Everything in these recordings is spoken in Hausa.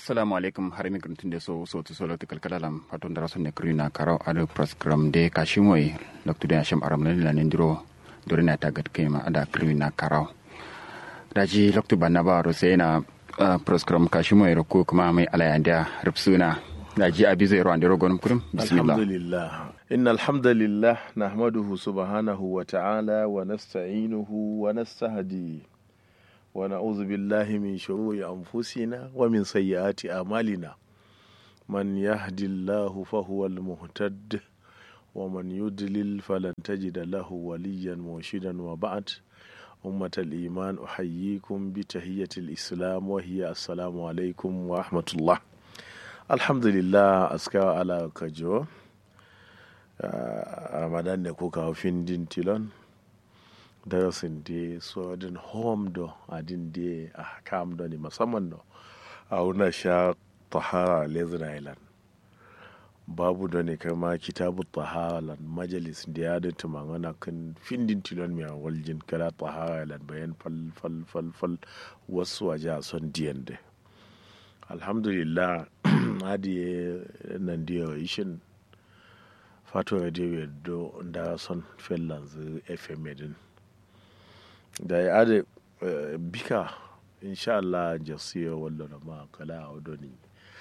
assalamu alaikum har mi gruntin de so so to solo to kalkalalam paton dara sonne krina karaw ado program de kashimoy loktu de asham aram lan lan ndiro dorina tagat kema ada krina karaw daji loktu banna ba ro sai na program kashimoy ro ko kuma mai alayanda rubsuna daji abi zai ro andiro gonum kurum bismillah alhamdulillah إن الحمد لله نحمده سبحانه وتعالى ونستعينه ونستهديه ونعوذ بالله من شرور أنفسنا ومن سيئات أعمالنا من يهد الله فهو المهتد ومن يضلل فلن تجد له وليا مرشدا وبعد أمة الإيمان أحييكم بتحية الإسلام وهي السلام عليكم ورحمة الله الحمد لله أسكى على كجو ramadan ne ko kawo findin tilon darasin da so din home do adin da a kam do ne musamman do a wuna sha tahara lezen island babu da ne kama kitabu tahara lan majalis da ya dinta mangana kan findin tilon mai waljin kala tahara lan bayan fal fal fal fal wasu waje a son diyan da alhamdulillah hadi nan da ishin fato radio do da son finlands fm din da ya ade bika insha Allah jasiya wallo da ma kala a wadoni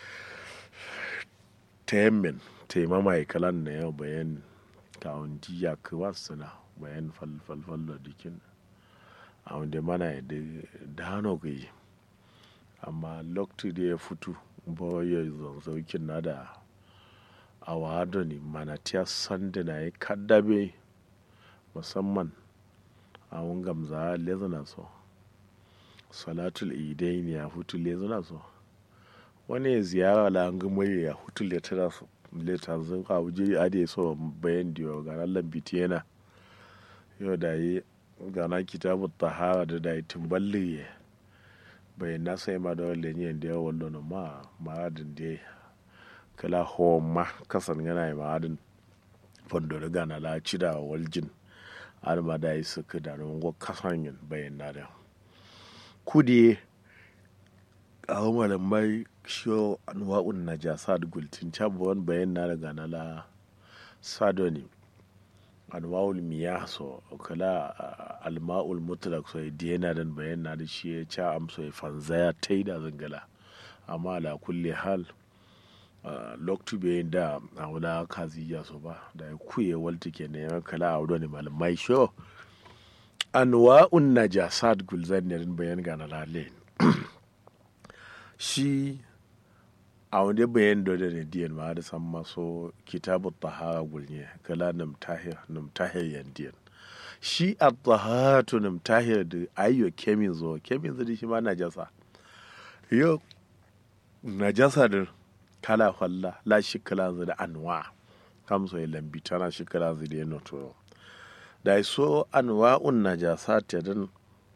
temen taimama ya kalan na yau bayan kawon jiya kuwa suna bayan falfalfal da dikin a wanda mana ya da hannu gayi amma lokacin da ya fito ba ya zanzaukin na da a wado ne mana tiya sanda na yi kaddabe musamman a gamza lezuna so salatul idai ne ya hutu lezuna so wani ya ziyara la an gama ya hutu letara so leta zan ka wuje ade so bayan diyo ga nan lambiti yana yau da yi gana kitabu tahara da da yi timballi bayan na sai ma da wale ne da yawon lona ma ma'adin da kala ma kasan yana yi ma'adin fondoro gana la cida waljin arma da yi suka da rungo kasan yin bayan na da kudi a wani mai shiyo anwa'un na jasa da gultin cabuwan bayan na da gana la sadoni anwa'ul miya so kala alma'ul mutlak so diyana dan bayan na da shi ya ca amso ya fanzaya ta yi da zangala amma ala kulle hal Uh, loktu be da a wula kazi ya so ba da ya kuye walta ke ne ya kala a wudani malamai sho anwa'un najasat gulzan ne bayan ga na lale shi a wanda bayan da ne diyan ma da san maso kitabu tahara gulne kala nam tahir nam tahir yan diyan shi a taharatu nam tahir da ayyo kemin zo kemin zo shi ma najasa yo najasa da kala falla la shikala da anwa kam so lambi tana shikala da ya noto da so anwa un najasa ta dan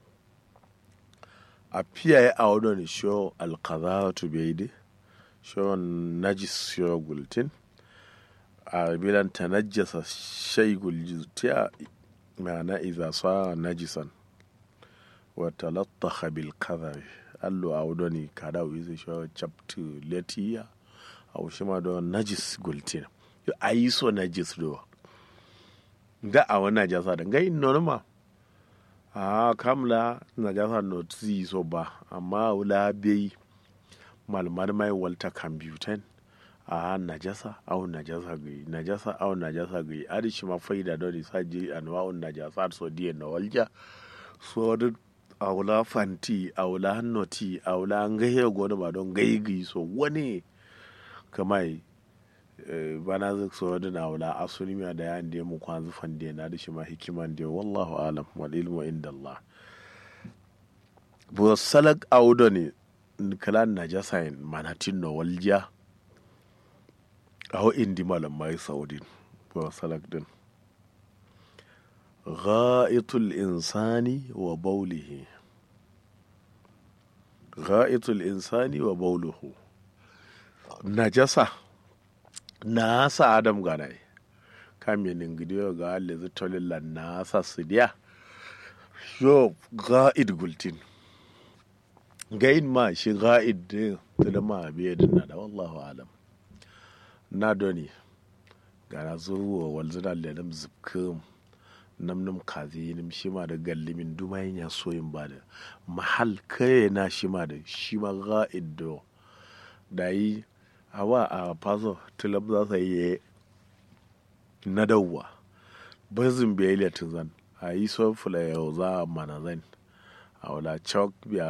a fiye a wadon sho alqadatu bayde sho najis sho gultin a bilan tanajjasa shay gultiya ma'ana idza sa najisan wa talattaha bil kadhabi allo a wadoni kada wizi sho chaptu letiya a ma do najis gultin yo ayi so najis do da a wani najasa da ngai norma a kamla najasa no tsi so ba amma wula bai malmar mai walta kambutan a najasa au najasa gai najasa au najasa gai adi shi ma faida do ni saji anwa'un najasa so diye na walja so da aula fanti aula noti aula ngai go ba don gai gai so wani kamai bana zai so da na wula asuni miya da yan da mu kwanzu fande na da shi ma hikiman da wallahu alam wal ilmu inda Allah bu salak audo ne kalan najasa in manatin no walja aho indi malam mai saudin bu salak din gha'itul insani wa baulihi gha'itul insani wa bauluhu najasa na sa adam ganai kaminin gidiyo ga alizu tolilla na sa su diya yo ga'id gultin gain ma shi ga'id din tilma biye dinna da wallahu alam na doni gara zuwa walzina lelim zubkum nam nam kazi nim shima da gallimin dumayin ya soyin ba da mahal kare na shima da shima ga'id do da yi awa a faso tilab za su yi na dawwa bazin biyayya tun zan a yi son fula yau za a mana zan a wala chok biya